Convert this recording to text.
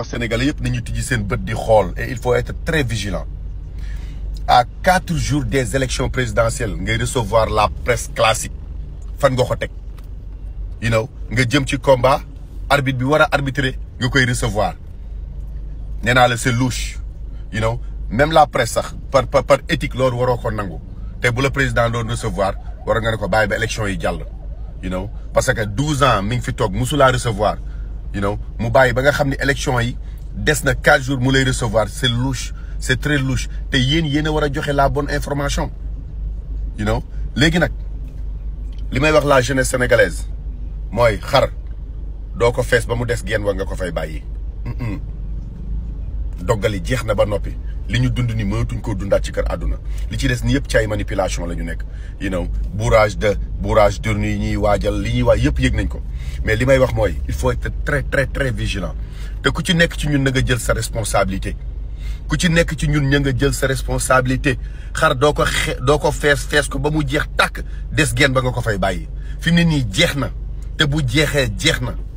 wax sénégalais yëpp nañu tijji seen bët di xool et il faut être très vigilant à quatre jours des élections présidentielles ngay recevoir la presse classique fan nga ko teg you know nga jëm ci combat arbitre bi war a arbitrer nga koy recevoir nee naa la c'est louche you know même la presse sax par par par éthique loolu waroo ko nangu te bu la président doon recevoir war nga ne ko bàyyi ba élection yi jàll you know parce que douze ans mi ngi fi toog musulaa recevoir you know mu bàyyi ba nga xam ne élection yi des na quatre jours mu lay recevoir c'est louche c'est très louche te yéen yéen a war a joxe la bonne information you know léegi nag li may wax la jeunesse sénégalaise mooy xar doo ko fees ba mu des genn wa nga ko fay bàyyi doggali jeex na ba noppi li ñu dund ni mënatuñ koo dundaat ci kër àdduna li ci des ni yëpp ci ay manipulation la ñu nekk you know bourrage de bourrage d'urne yi ñuy waajal li ñuy waaj yëpp yëg nañ ko mais li may wax mooy il faut être très très très vigilant te ku ci nekk ci ñun na nga jël sa responsabilité ku ci nekk ci ñun ña nga jël sa responsabilité xar doo ko xe doo ko fees fees ko ba mu jeex tàkk des genn ba nga ko fay bàyyi fi mu ne nii jeex na te bu jeexee jeex na